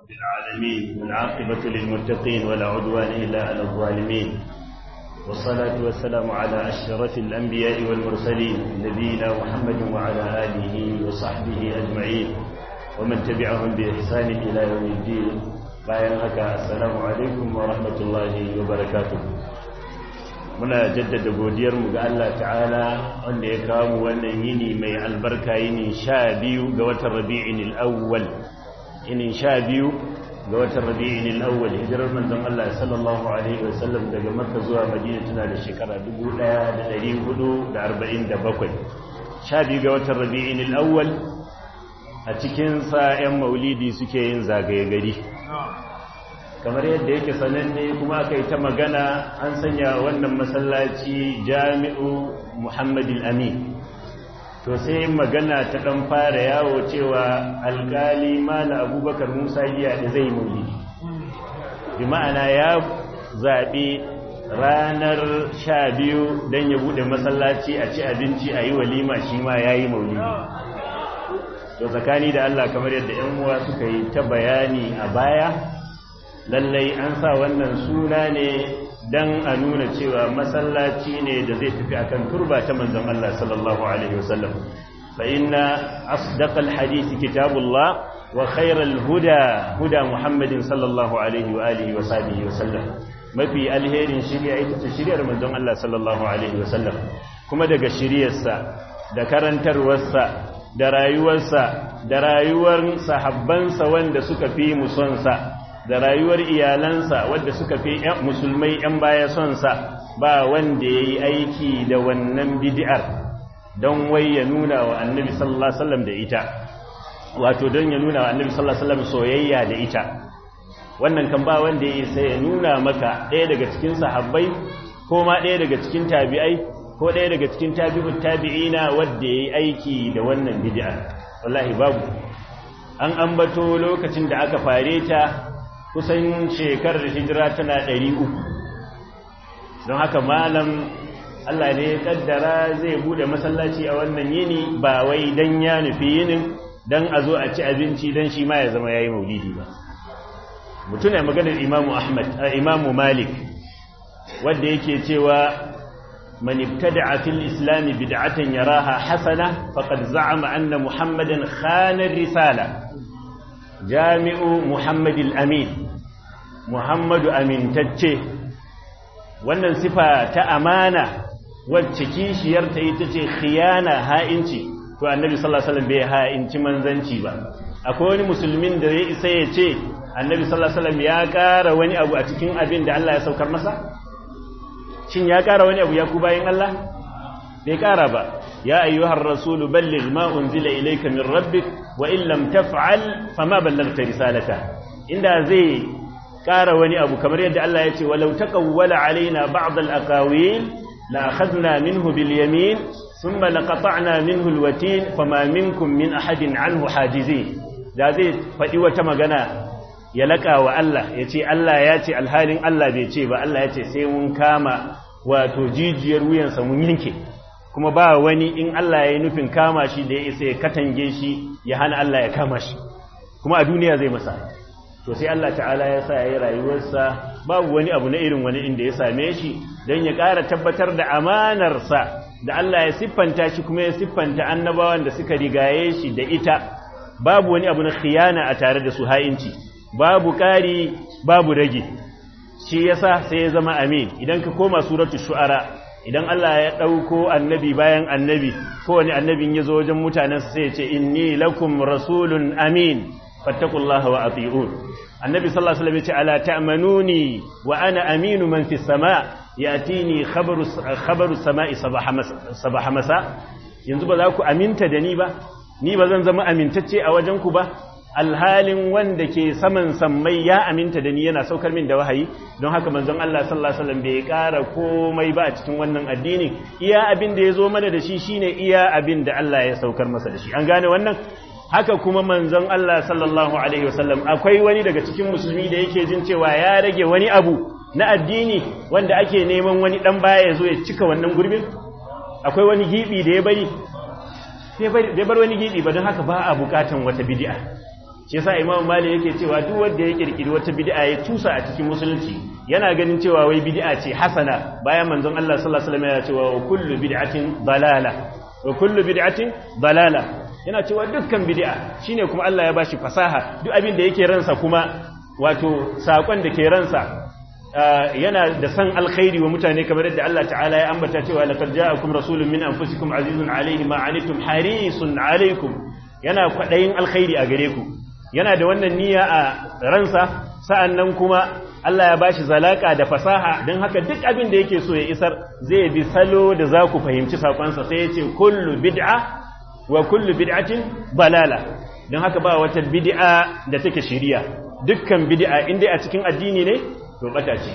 العالمين والعاقبة للمتقين ولا عدوان إلا على الظالمين والصلاة والسلام على أشرف الأنبياء والمرسلين نبينا محمد وعلى آله وصحبه أجمعين ومن تبعهم بإحسان إلى يوم الدين bayan haka assalamu alaikum wa rahmatullahi wa barakatuh muna jaddada godiyarmu ga Allah ta'ala wanda ya kawo mu wannan yini mai albarka yini sha biyu ga watan rabi'in al-awwal yini sha biyu ga watan rabi'in al-awwal hijirar manzon Allah sallallahu alaihi wa sallam daga makka zuwa madina tana da shekara 1447 sha biyu ga watan rabi'in al-awwal a cikin sa 'yan maulidi suke yin zagaye gari kamar yadda yake sananne kuma aka yi ta magana an sanya wannan masallaci jami'u muhammadin amin to sai magana ta ɗan fara yawo cewa alkali mala abubakar musa giya da zai mauli bi ma'ana ya zaɓi ranar sha biyu don ya buɗe masallaci a ci abinci a yi walima shi ma ya yi maulidi to tsakani da allah kamar yadda 'yan uwa suka yi ta bayani a baya lallai an sa wannan suna ne don a nuna cewa masallaci ne da zai tafi akan turba ta manzon Allah sallallahu alaihi wasallam fa inna asdaqal hadisi kitabullah wa khairal huda huda muhammadin sallallahu alaihi wa alihi wa sahbihi wasallam mafi alherin shirya ita ce shiryar manzon Allah sallallahu alaihi wasallam kuma daga shiryarsa da karantarwarsa da rayuwarsa da rayuwar sahabbansa wanda suka fi musonsa da rayuwar iyalansa wadda suka fi musulmai 'yan baya son sa ba wanda ya yi aiki da wannan bid'ar don wai ya nuna wa annabi sallallahu alaihi wasallam da ita wato don ya nuna wa annabi sallallahu alaihi wasallam soyayya da ita wannan kan ba wanda ya sai ya nuna maka ɗaya daga cikin sahabbai ko ma ɗaya daga cikin tabi'ai ko ɗaya daga cikin tabi'ut tabi'ina wanda ya yi aiki da wannan bid'ar wallahi babu an ambato lokacin da aka fare ta kusan shekarar hijira tana ɗari uku don haka malam Allah ne ya kaddara zai bude masallaci a wannan yini ba wai dan ya nufi yinin dan a zo a ci abinci dan shi ma ya zama yayi maulidi ba mutum ne maganar imamu ahmad imamu malik wanda yake cewa man ibtada'a fil islam bid'atan yaraha hasana faqad za'ama anna muhammadan khana risala jami'u muhammadil amin muhammadu amintacce wannan sifa ta amana wacce kishiyarta ita ce khiyana ha'inci to annabi sallallahu alaihi wasallam bai ha'inci manzanci ba akwai wani musulmin da ya isa ya ce annabi sallallahu alaihi wasallam ya ƙara wani abu a cikin abin da Allah ya saukar masa shin ya ƙara wani abu ya ku bayin Allah bai ƙara ba ya ayyuhar rasulu balligh ma unzila ilayka min rabbik wa in lam taf'al fama ballaghta risalata inda zai ƙara wani abu kamar yadda Allah ya ce walau taqawwala alaina ba'd al-aqawil la akhadna minhu bil yamin thumma laqata'na minhu al-watin fama minkum min ahadin anhu hajizin da zai faɗi wata magana ya laƙa wa Allah ya ce Allah ya ce alhalin Allah bai ce ba Allah ya ce sai mun kama wato jijiyar wuyansa mun yanke kuma ba wani in Allah ya yi nufin kama shi da ya isa ya katange shi ya hana Allah ya kama shi kuma a duniya zai masa to sai Allah ta'ala ya sa ya yi rayuwarsa babu wani abu na irin wani inda ya same shi don ya ƙara tabbatar da amanarsa da Allah ya siffanta shi kuma ya siffanta annabawan da suka rigaye shi da ita babu wani abu na khiyana a tare da su ha'inci babu ƙari babu rage shi yasa sai ya zama amin idan ka koma suratul shu'ara idan Allah ya ɗauko annabi bayan annabi kowane annabin ya zo wajen mutanensa sai ya ce inni lakum rasulun amin fattakullaha wa ati'un annabi sallallahu alaihi wasallam ya ce ala ta'manuni wa ana aminu man fi sama yatini khabaru khabaru sama'i sabaha masa yanzu ba za ku aminta da ni ba ni ba zan zama amintacce a wajen ku ba alhalin wanda ke saman sammai ya aminta da ni yana saukar min da wahayi don haka manzon Allah sallallahu alaihi wasallam bai ƙara komai ba a cikin wannan addini iya abin da ya zo mana da shi shine iya abin da Allah ya saukar masa da shi an gane wannan haka kuma manzon Allah sallallahu alaihi wasallam akwai wani daga cikin musulmi da yake jin cewa ya rage wani abu na addini wanda ake neman wani dan baya ya zo ya cika wannan gurbin akwai wani gibi da ya bari bai bar wani gibi ba don haka ba a bukatan wata bid'a shi yasa imam malik yake cewa duk wanda ya kirkiri wata bid'a ya tusa a cikin musulunci yana ganin cewa wai bid'a ce hasana bayan manzon Allah sallallahu alaihi wasallam ya cewa wa kullu bid'atin dalala wa kullu bid'atin dalala yana cewa dukkan bid'a shine kuma Allah ya bashi fasaha duk abin da yake ransa kuma wato sakon da ke ransa yana da san alkhairi wa mutane kamar yadda Allah ta'ala ya ambata cewa laqad ja'akum rasulun min anfusikum azizun alayhi ma anittum harisun alaykum yana kwadayin alkhairi a gare ku yana da wannan niyya a ransa sa'annan kuma Allah ya bashi zalaka da fasaha don haka duk abin da yake so ya isar zai bi salo da za ku fahimci sakonsa sai ya ce kullu bid'a wa kullu bid'atin balala don haka ba wata bid'a da take shiriya dukkan bid'a inda a cikin addini ne to bata ce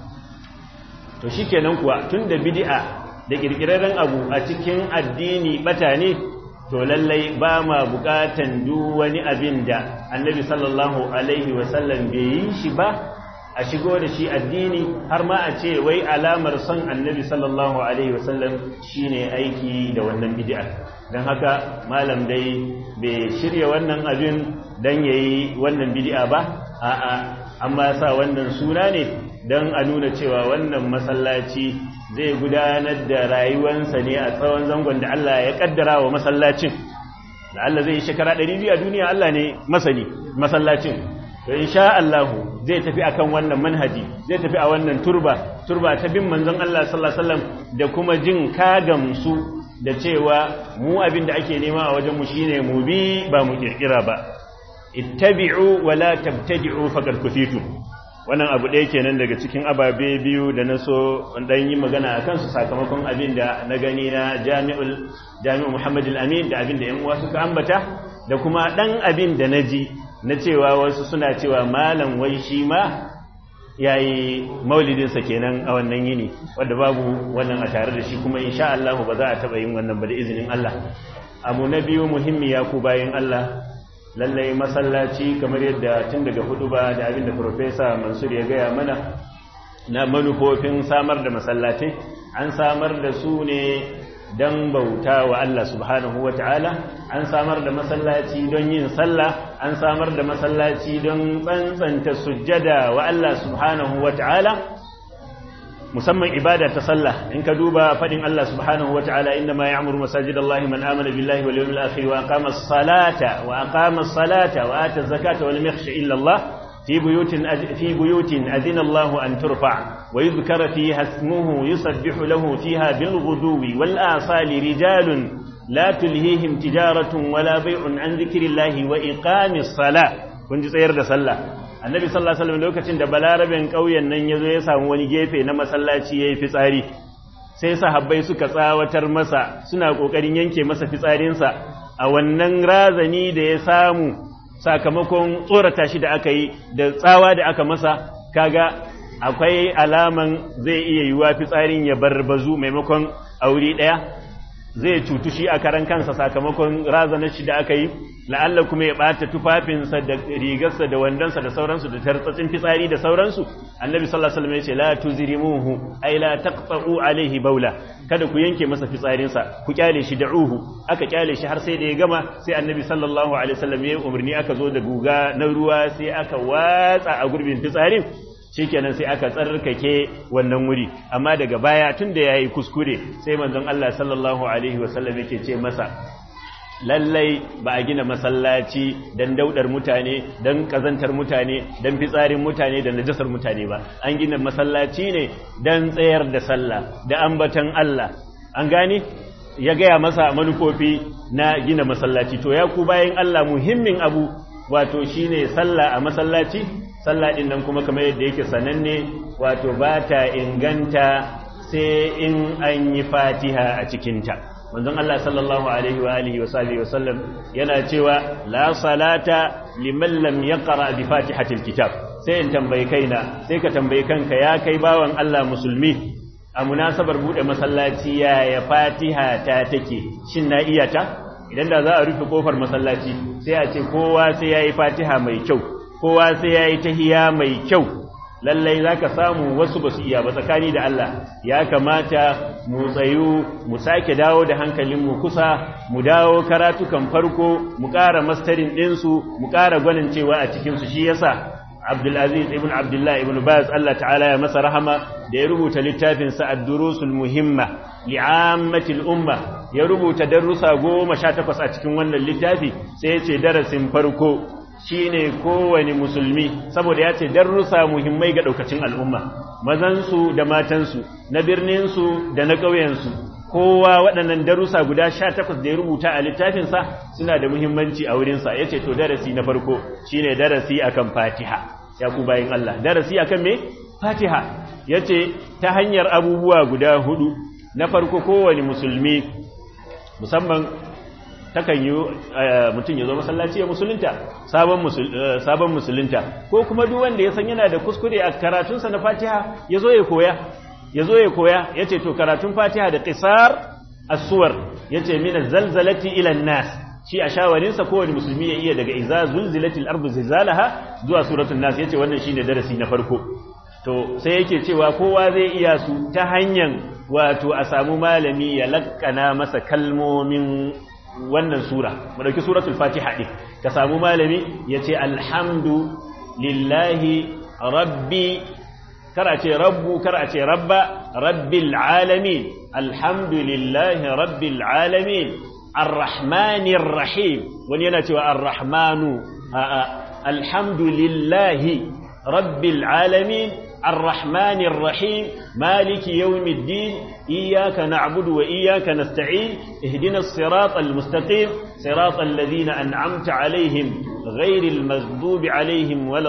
to shikenan kuwa tunda bid'a da kirkirarren abu a cikin addini bata ne to lallai ba ma bukatan duk wani abin da annabi sallallahu alaihi wasallam bai yi shi ba a shigo da shi addini har ma a ce wai alamar son annabi sallallahu alaihi wasallam shine aiki da wannan bid'a don haka malam dai bai shirya wannan abin don yayi wannan bid'a ba a'a amma sa wannan suna ne don a nuna cewa wannan masallaci zai gudanar da rayuwansa ne a tsawon zangon da Allah ya kaddara wa masallacin da Allah zai yi shekara 200 a duniya Allah ne masani masallacin to insha Allah zai tafi akan wannan manhaji zai tafi a wannan turba turba ta bin manzon Allah sallallahu alaihi wasallam da kuma jin kagamsu da cewa mu abin da ake nema a wajen mu shine mu bi ba mu kirkira ba ittabi'u wa la tabtadi'u faqad kufitu wannan abu ɗaya kenan daga cikin ababe biyu da na so dan yi magana a kansu sakamakon abin da na gani na jami'ul jami'u Muhammad al-Amin da abin da ƴan uwa suka ambata da kuma dan abin da naji na cewa wasu suna cewa malam wai shi ma yayi maulidin sa kenan a wannan yini wanda babu wannan a tare da shi kuma insha Allah ba za a taba yin wannan ba da izinin Allah abu na biyu muhimmi ya ku bayin Allah lallai masallaci kamar yadda tun daga hudu ba da abinda Profesa Mansur ya gaya mana na manufofin samar da masallatai an samar da su ne don bauta wa Allah subhanahu wa ta'ala an samar da masallaci don yin sallah an samar da masallaci don tsantsanta sujjada wa Allah subhanahu wa ta'ala musamman ibada ta sallah in ka duba fadin Allah subhanahu wataala inna ma ya'muru masajidallahi man amana billahi wal yawmil akhir wa aqama as-salata wa aqama as-salata wa ata az-zakata wa lam yakhsha illa Allah fi buyutin fi buyutin adina Allah an turfa wa yudhkara fiha ismuhu yusabbihu lahu fiha bil ghuduwi wal asali rijalun la tulhihim tijaratun wala bay'un an dhikrillahi wa iqamis salah kun ji tsayar da sallah annabi sallallahu alaihi wasallam lokacin da balaraben ƙauyen nan yazo ya samu wani gefe na masallaci yayi fitsari sai sahabbai suka tsawatar masa suna kokarin yanke masa fitsarinsa a wannan razani da ya samu sakamakon tsorata shi da aka yi da tsawa da aka masa kaga akwai alaman zai iya yiwa fitsarin ya barbazu maimakon auri daya zai cutu shi a karan kansa sakamakon razanar shi da aka yi la'alla kuma ya ɓata tufafinsa da rigarsa da wandonsa da sauransu da tartsatsin fitsari da sauransu annabi sallallahu alaihi wasallam ya ce la tuzrimuhu ay la taqta'u alaihi baula kada ku yanke masa fitsarinsa ku kyale shi da'uhu aka kyale shi har sai da ya gama sai annabi sallallahu alaihi wasallam ya umarni aka zo da guga na ruwa sai aka watsa a gurbin fitsarin shikenan sai aka tsarkake wannan wuri amma daga baya tun da yayi kuskure sai manzon Allah sallallahu alaihi wasallam yake ce masa lallai ba a gina masallaci dan daudar mutane dan kazantar mutane dan fitsarin mutane da najasar mutane ba an gina masallaci ne dan tsayar da sallah da ambatan Allah an gane ya gaya masa manufofi na gina masallaci to ya ku bayan Allah muhimmin abu wato shine sallah a masallaci sallah din nan kuma kamar yadda yake sananne wato ba ta inganta sai in an yi fatiha a cikinta manzon Allah sallallahu alaihi wa alihi wa sahbihi wa sallam yana cewa la salata liman lam yaqra bi fatihatil kitab sai in tambayi kaina sai ka tambayi kanka ya kai bawan Allah musulmi a munasabar bude masallaci ya ya fatiha ta take shin na iya ta idan da za a rufe kofar masallaci sai a ce kowa sai yayi fatiha mai kyau kowa sai yayi tahiya mai kyau lallai zaka samu wasu basu iya ba tsakani da Allah ya kamata mu tsayu mu sake dawo da hankalinmu kusa mu dawo karatukan farko mu ƙara mastarin ɗinsu mu ƙara gwanin cewa a cikinsu shi yasa Abdulaziz ibn Abdullah ibn Baz Allah ta'ala ya masa rahama da ya rubuta littafin sa ad-durusul muhimma li'ammatil umma ya rubuta darussa goma sha takwas a cikin wannan littafi sai ya ce darasin farko shine kowane musulmi saboda ya ce darussa muhimmai ga daukacin al'umma mazansu da matansu na birninsu da na ƙauyensu kowa waɗannan darussa guda sha takwas da ya rubuta a littafinsa suna da muhimmanci a wurinsa ya ce to darasi na farko shine darasi akan fatiha ya ku bayin Allah darasi akan me fatiha ya ce ta hanyar abubuwa guda hudu na farko kowane musulmi musamman takan yi mutum ya zo masallaci ya musulunta sabon musulunta ko kuma duk wanda ya san yana da kuskure a karatunsa na fatiha ya zo ya koya ya zo ya koya ya ce to karatun fatiha da ƙisar asuwar ya ce mina zalzalati ilan nas shi a shawarinsa kowane musulmi ya iya daga iza zulzilatil ardu zilzalaha zuwa suratul nas ya ce wannan shine darasi na farko to sai yake cewa kowa zai iya su ta hanyar wato a samu malami ya lakkana masa kalmomin wannan sura mu dauki suratul fatiha din ka samu malami ya ce alhamdu lillahi rabbi kara ce rabbu kara ce rabba rabbil alamin alhamdulillahi rabbil alamin arrahmanir rahim wani yana cewa arrahmanu alhamdulillahi rabbil alamin الرحمن الرحيم مالك يوم الدين إياك نعبد وإياك نستعين اهدنا الصراط المستقيم صراط الذين أنعمت عليهم غير المغضوب عليهم ولا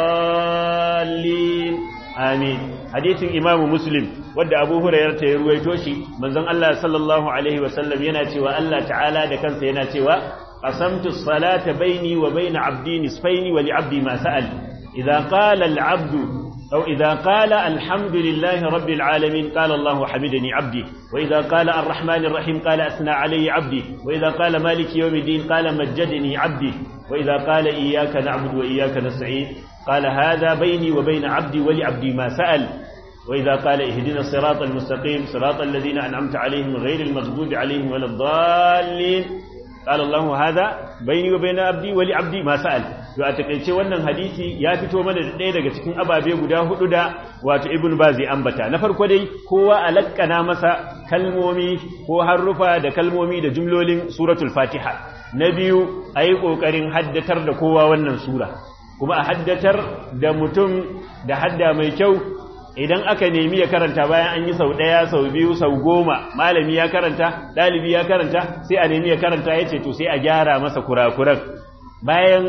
الضالين آمين حديث إمام مسلم ودى أبو هريرة يرويتوشي من ذن الله صلى الله عليه وسلم يناتي وألا تعالى دكان سيناتي قسمت الصلاة بيني وبين عبدي نصفين ولعبدي ما سأل إذا قال العبد أو إذا قال الحمد لله رب العالمين قال الله حمدني عبدي وإذا قال الرحمن الرحيم قال أثنى علي عبدي وإذا قال مالك يوم الدين قال مجدني عبدي وإذا قال إياك نعبد وإياك نستعين قال هذا بيني وبين عبدي ولعبدي ما سأل وإذا قال اهدنا الصراط المستقيم صراط الذين أنعمت عليهم غير المغضوب عليهم ولا الضالين قال الله هذا بيني وبين عبدي ولعبدي ما سأل to a takeice wannan hadisi ya fito mana da ɗaya daga cikin ababe guda hudu da wato ibn bazi ambata na farko dai kowa alakkana masa kalmomi ko harufa da kalmomi da jumlolin suratul fatiha na biyu a yi ƙoƙarin haddatar da kowa wannan sura kuma a haddatar da mutum da hadda mai kyau idan aka nemi ya karanta bayan an yi sau ɗaya sau biyu sau goma malami ya karanta ɗalibi ya karanta sai a nemi ya karanta ya ce to sai a gyara masa kurakuran bayan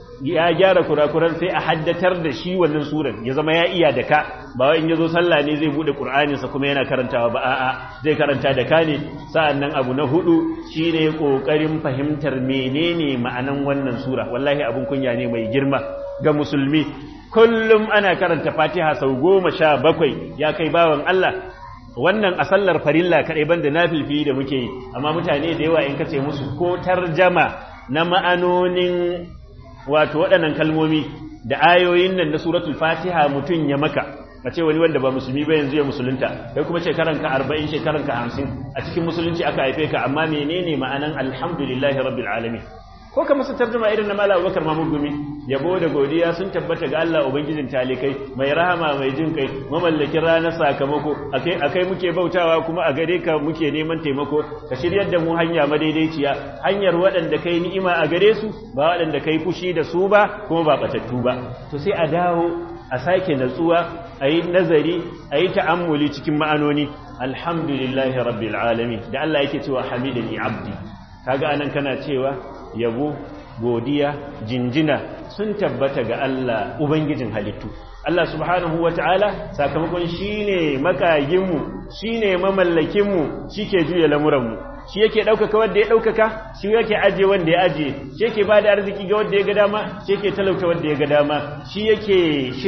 ya gyara kurakuran sai a haddatar da shi wannan suran ya zama ya iya da ka ba wai in yazo sallah ne zai bude qur'aninsa kuma yana karantawa ba a'a zai karanta da ka ne sa'annan abu na hudu shine kokarin fahimtar menene ma'anan wannan sura wallahi abun kunya ne mai girma ga musulmi kullum ana karanta fatiha sau goma sha bakwai ya kai bawan Allah wannan a sallar farilla kaɗai banda na filfi da muke yi amma mutane da yawa in kace musu ko tarjama na ma'anonin wato waɗannan kalmomi da ayoyin nan na suratul fatiha mutum ya maka a ce wani wanda ba musulmi ba yanzu ya musulunta kai kuma shekaranka arba'in shekaranka hamsin a cikin musulunci aka haife ka amma menene ma'anan alhamdulillahi rabbil alamin ko ka musu tarjuma irin na mala abubakar mahmud gumi yabo da godiya sun tabbata ga Allah ubangijin talikai mai rahama mai jin kai mamallakin ranar sakamako akai akai muke bautawa kuma a gare ka muke neman taimako ka shiryar da mu hanya madaidaiciya hanyar waɗanda kai ni'ima a gare su ba waɗanda kai fushi da su ba kuma ba batattu ba to sai a dawo a sake natsuwa a yi nazari a yi ta'ammuli cikin ma'anoni alhamdulillahi rabbil alamin da Allah yake cewa hamidani abdi kaga anan kana cewa yabo godiya jinjina sun tabbata ga Allah ubangijin halittu Allah subhanahu wata'ala sakamakon shine makaginmu shine mamallakinmu shike juya lamuranmu shi yake ɗaukaka wanda ya ɗaukaka shi yake aje wanda ya aje shi yake ba da arziki ga wanda ya ga dama shi yake talauta wanda ya ga dama shi yake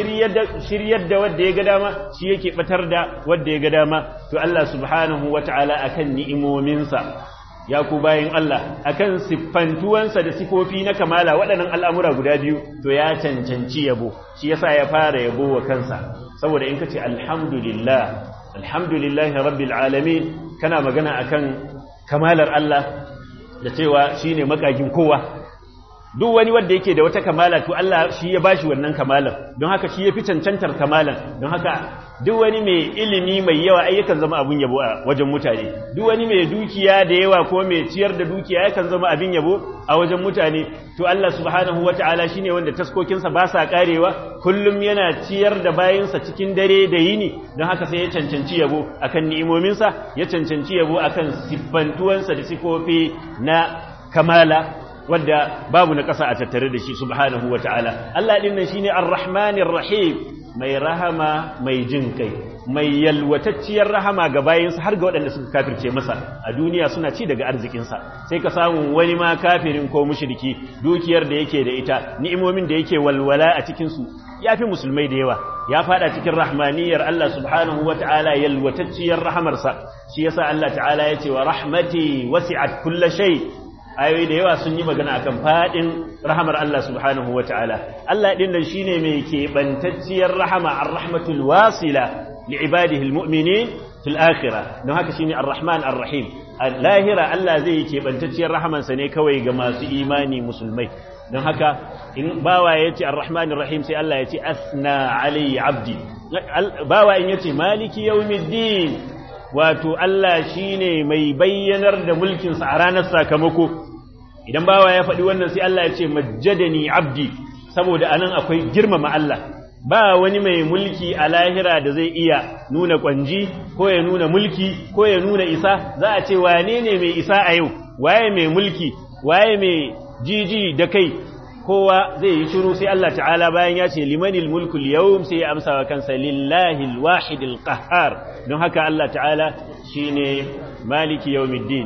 shiryar da wanda ya ga dama shi yake batar da wanda ya ga dama to Allah subhanahu wata'ala akan ni'imominsa ya ku bayin Allah akan siffantuwansa da sifofi na kamala waɗannan al'amura guda biyu to ya cancanci yabo shi yasa ya fara yabo wa kansa saboda in kace alhamdulillah alhamdulillahi rabbil alamin kana magana akan kamalar Allah da cewa shine makagin kowa duk wani wanda yake da wata kamala to Allah shi ya bashi wannan kamalan don haka shi ya fi cancantar kamalan don haka duk wani mai ilimi mai yawa ai yakan zama abin yabo a wajen mutane duk wani mai dukiya da yawa ko mai ciyar da dukiya yakan zama abin yabo a wajen mutane to Allah subhanahu wataala shine wanda taskokinsa ba sa karewa kullum yana ciyar da bayinsa cikin dare da yini don haka sai ya cancanci yabo akan ni'imominsa ya cancanci yabo akan siffantuwansa da sifofi na kamala wadda babu na ƙasa a tattare da shi subhanahu wa ta'ala Allah ɗin nan shine ar-rahmanir rahim mai rahama mai jin kai mai yalwatacciyar rahama ga bayinsa har ga waɗanda suka kafirce masa a duniya suna ci daga arzikinsa sai ka samu wani ma kafirin ko mushriki dukiyar da yake da ita ni'imomin da yake walwala a cikin su yafi musulmai da yawa ya fada cikin rahmaniyar Allah subhanahu wa ta'ala yalwatacciyar rahamarsa shi yasa Allah ta'ala ya ce wa rahmati wasi'at kulli shay ayoyi da yawa sun yi magana akan fadin rahamar Allah subhanahu ta'ala. Allah din nan shine mai kebantacciyar rahama ar-rahmatul wasila li ibadihi al-mu'minin fil akhirah don haka shine ar-rahman ar-rahim lahira Allah zai yi kebantacciyar rahaman sa ne kawai ga masu imani musulmai don haka in bawa yace ar-rahman ar-rahim sai Allah yace asna alayhi abdi bawa in yace maliki yawmiddin wato Allah shine mai bayyanar da mulkinsa a ranar sakamako idan bawa ya faɗi wannan sai Allah ya ce majjadani abdi saboda anan akwai girmama Allah ba wani mai mulki a lahira da zai iya nuna kwanji ko ya nuna mulki ko ya nuna isa za a ce wane ne mai isa a yau waye mai mulki waye mai jiji da kai kowa zai yi shiru sai Allah ta'ala bayan ya ce limanil mulkul yawm sai ya amsa wa kansa lillahi alwahidil qahhar don haka Allah ta'ala shine maliki yawmiddin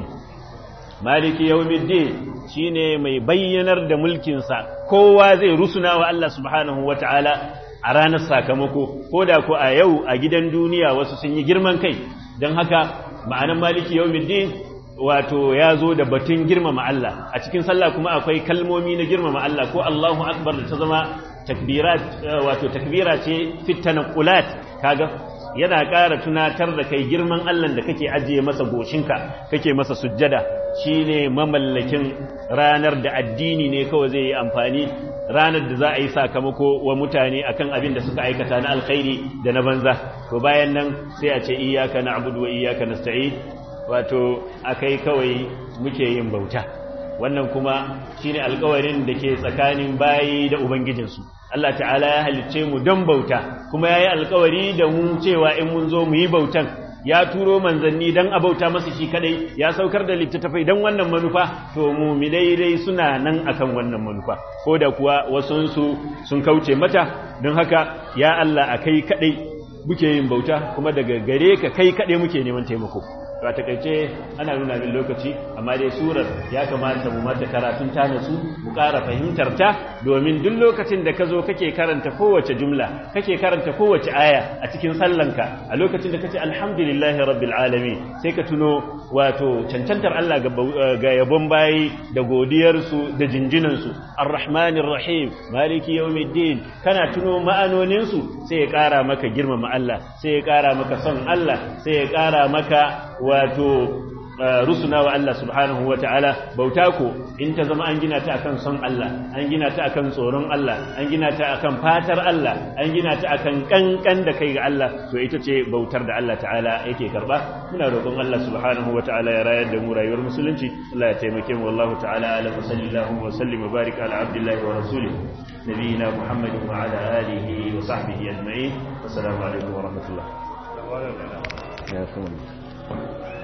maliki yawmiddin shine mai bayyanar da mulkin sa kowa zai rusuna wa Allah subhanahu wata'ala a ranar sakamako ko da ko a yau a gidan duniya wasu sun yi girman kai don haka ma'anan maliki yawmiddin wato ya zo da batun girmama Allah a cikin sallah kuma akwai kalmomi na girmama Allah ko Allahu akbar da ta zama takbirat wato takbira ce fit tanqulat kaga yana ƙara tunatar da kai girman Allah da kake ajiye masa goshinka kake masa sujjada shine mamallakin ranar da addini ne kawai zai yi amfani ranar da za a yi sakamako wa mutane akan abin da suka aikata na alkhairi da na banza to bayan nan sai a ce iyyaka na'budu wa iyyaka nasta'in wato akai kawai muke yin bauta wannan kuma shine alƙawarin da ke tsakanin bayi da ubangijinsu Allah ta'ala ya halicce mu don bauta kuma yayi alƙawari da mu cewa in mun zo mu yi bautan ya turo manzanni dan a bauta masa shi kadai ya saukar da littattafai dan wannan manufa to mu dai suna nan akan wannan manufa ko da kuwa wasunsu sun kauce mata don haka ya Allah a kai kadai muke yin bauta kuma daga gare ka kai kadai muke neman taimako to a takaice ana nuna min lokaci amma dai surar ya kamata mu mata karatun ta nasu mu ƙara fahimtar ta domin duk lokacin da ka zo kake karanta kowace jumla kake karanta kowace aya a cikin sallanka a lokacin da kace alhamdulillahi rabbil alamin sai ka tuno wato cancantar Allah ga yabon bayi da godiyar su da jinjinan su arrahmanir rahim maliki yawmiddin kana tuno ma'anonin su sai ya ƙara maka girmama Allah sai ya ƙara maka son Allah sai ya ƙara maka wato rusuna wa Allah subhanahu wa ta'ala bauta ko in ta zama an gina ta akan son Allah an gina ta akan tsoron Allah an gina ta akan fatar Allah an gina ta akan kankan da kai ga Allah to ita ce bautar da Allah ta'ala yake karba muna roƙon Allah subhanahu wa ta'ala ya rayar da mu rayuwar musulunci Allah ya taimake mu wallahu ta'ala ala wa sallallahu wa sallim wa barik ala abdillahi wa rasulih nabiyina muhammadin wa ala alihi wa sahbihi ajma'in assalamu alaikum wa rahmatullah ya